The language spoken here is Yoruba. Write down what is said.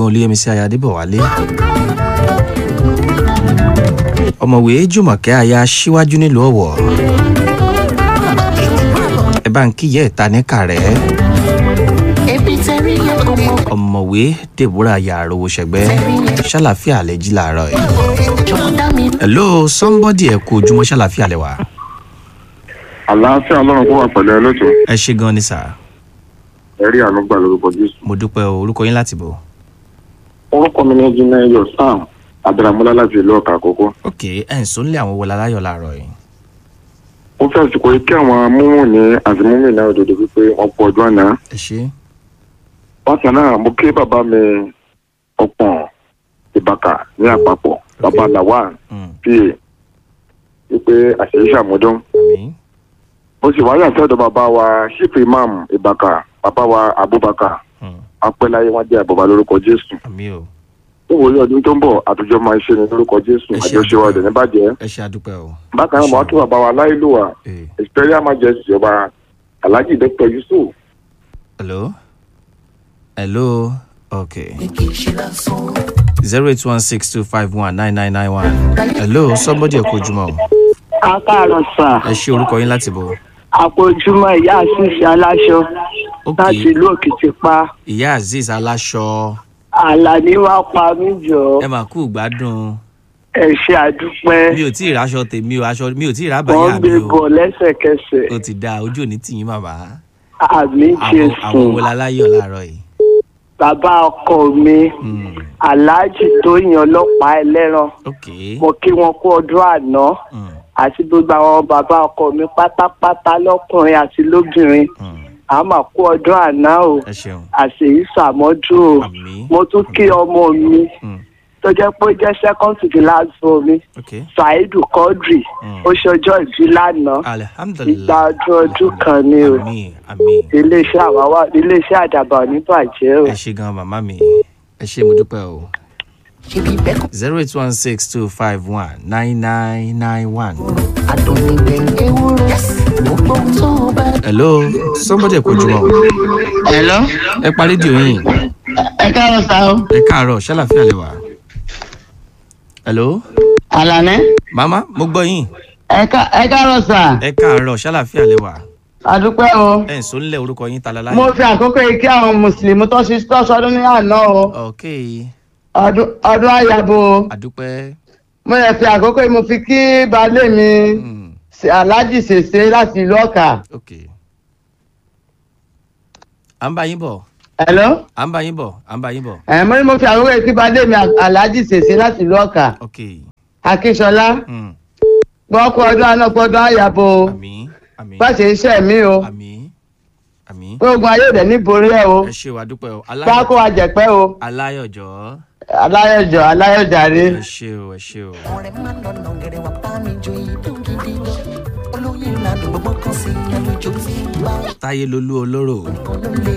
ẹ̀gbọ́n olúyẹmísí aya adébọ̀wálé ọ̀mọ̀wé jùmọ̀kẹ́ aya síwájú nílùú ọ̀wọ̀ ẹ bá ń kíyẹ́ ìta ní kàrẹ́ ebi tẹ̀rí yẹn kò mọ̀ ọ̀mọ̀wé deborah yàrá ṣẹ̀gbẹ́ ṣàlàfíà lẹ́jí làárọ̀ ẹ̀. jọ̀wọ́ dá mi hello somebody ẹ kú ojúmọ́ ṣàlàfíà lẹ́wà àlàáfíà ọlọ́run kó wà pẹ̀lú ẹ lótò ẹ ṣe gan ni sà ẹ̀rí ànúgbà lórúkọ jésù. mo dúpẹ́ o orúkọ yín láti bò. orúkọ mi ní jìnnà ẹyọ sam abdulhamula láti ìlú ọkà àkókò. ok ẹ̀ ń sọ́nlé àwọn wọlé aláyọ̀ làárọ̀ yìí. ó fẹ́ àsìkò yìí kí àwọn múmù ní àti múmù náà òdòdó wípé wọ́n pọ̀ ọjọ́ àná. ẹ ṣe bákan náà mo kí bàbá mi ọ̀pọ̀n ìbàkà ní àpapọ̀ bàbá làwà Mm, pa wípé àṣeyí ṣàmúdún. àmì mo sì wáyà sọ́dọ̀ bàbá wa ṣífù imam ìbàkà bàbá wa abubakar mm, apẹ́láyé wọn jẹ́ àbọ̀bá lórúkọ jésù. àmì o níwòye ọdún tó ń bọ̀ àtúnjọ máa ṣe ní lórúkọ jésù Ẹ ṣé àjọṣe wa ọ̀dẹ̀ níbàjẹ́. ẹ ṣe àdúpẹ́ o. bákan náà màá tún bàbá wa láìlúwà Eh, imperial majesty ọba alhaji dr yusuf hello hello ok kì í ṣe lásán. zero eight one six two five one nine nine nine one hello somebody ẹ kú ojúmọ́ o. akáàrọ̀ sà ẹ ṣe orúkọ yín láti bò. àpòjúmọ́ ìyá àṣìṣe aláṣọ ok láti ìlú òkìtìpá ìyá azeez aláṣọ àlàní wàá pa mí jọ ẹ mà kú gbádùn ẹ ṣe àdúpẹ́ mi ò tí ì ráṣọ tèmi o aṣọ mi ò tí ì wọ́n rábàyà gbé mi o bọ̀ lẹ́sẹ̀kẹsẹ̀ ó ti dáa ojú òní tìyín bàbá àmì àwọn jésù àwọn wọlé aláyọ̀ láàárọ̀ yìí. bàbá ọkọ mi Mm, aláàjì tó yan ọlọ́pàá ẹlẹ́ran ok mo kí wọn kú ọdún àná Mm, àti gbogbo àwọn bàbá ọkọ mi pátápátá lọ́kùnrin àti lóbìnrin mm, a máa kú ọdún àná o ẹ ṣeun àṣèyí sàmọ́dún o àmì mo tún kí ọmọ mi Mm, tó jẹ́ pé ó jẹ́ second to the last for mi ok saheed quadri Mm. ó ṣọjọ́ ìbí lánàá ìgbà alihamdulilayi ọdún ọdún kan ni o àmì àmì iléeṣẹ́ àwáwá iléeṣẹ́ àdàbà ò ní bàjẹ́ o. ẹ ṣe gan màmá mi ẹ ṣe mo dúpẹ́ o ṣebí bẹ́ẹ̀ kọ́ zero eight one six two five one nine nine nine one. adùn ní gbẹ̀ngẹ̀ ewúro gbogbo ohun tó o bá hello somebody ẹ kú ojúmọ́ o Hello. ẹ pa rédíò yín Ẹ káàárọ̀ sá o. ẹ káàárọ̀ ṣàlàfíà lè wà. hello Àlàní. màmá mo gbọ́ yín Ẹ ká- ẹ káàárọ̀ sá. ẹ káàárọ̀ ṣàlàfíà lè wà. Àdúpẹ́ o. ẹ ń sọ nílẹ̀ orúkọ yín tala láyé. Mo fi àkókò yìí kí àwọn Mùsùlùmí tó ṣe tó ṣọdún ní àná o. ok Ọdún ọdún àyàbò o. àdúpẹ́. Mo yẹ fi àkókò yìí mo fi kí baálé mi Mm, Aláàjì Ṣèṣe láti ìlú Ọ̀kà. ok. à ń bá yín bọ̀ Hello. à ń bá yín bọ̀ à ń bá yín bọ̀ Ẹ̀ mo ní mo fi àkókò yìí kí baálé mi Aláàjì Ṣèṣe láti ìlú Ọ̀kà. ok. Akíṣọlá. Mm, Gbọ́ kú ọdún àná kú ọdún àyàbò o. àmì àmì Bá ṣe iṣẹ́ mi o. àmì àmì. Pé ogun ayé òde ní borí ẹ o. ẹ ṣe wà dúpẹ́ o Bá kó wa jẹ̀pẹ́ o. aláyọ̀jọ́ Aláyọ̀jọ̀ Aláyọ̀jàre. ẹ ṣe o ẹ ṣe o. ọ̀rẹ́ máa lọ nà gẹ̀rẹ́ wà bá mi jó ìdún gidi lọ olóyè ìlànà gbogbo kan sí ẹnu ìjó tí ń bá táyé lolú olóró. kan ló lè